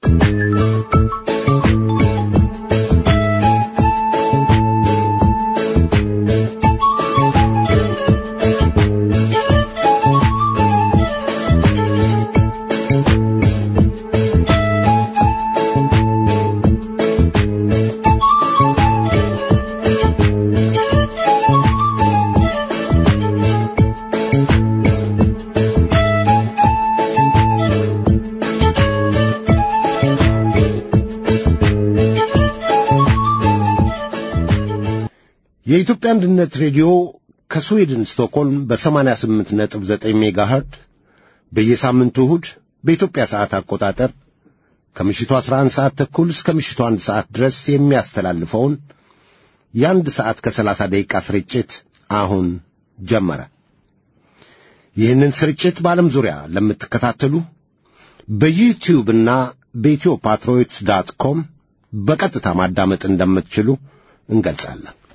የኢትዮጵያ አንድነት ሬዲዮ ከስዊድን ስቶክሆልም በ88 ነጥብ 9 ሜጋ ኸርት በየሳምንቱ እሁድ በኢትዮጵያ ሰዓት አቆጣጠር ከምሽቱ 11 ሰዓት ተኩል እስከ ምሽቱ አንድ ሰዓት ድረስ የሚያስተላልፈውን የአንድ ሰዓት ከ30 ደቂቃ ስርጭት አሁን ጀመረ። ይህንን ስርጭት በዓለም ዙሪያ ለምትከታተሉ በዩቲዩብና በኢትዮ ፓትሮይትስ ዳት ኮም በቀጥታ ማዳመጥ እንደምትችሉ እንገልጻለን።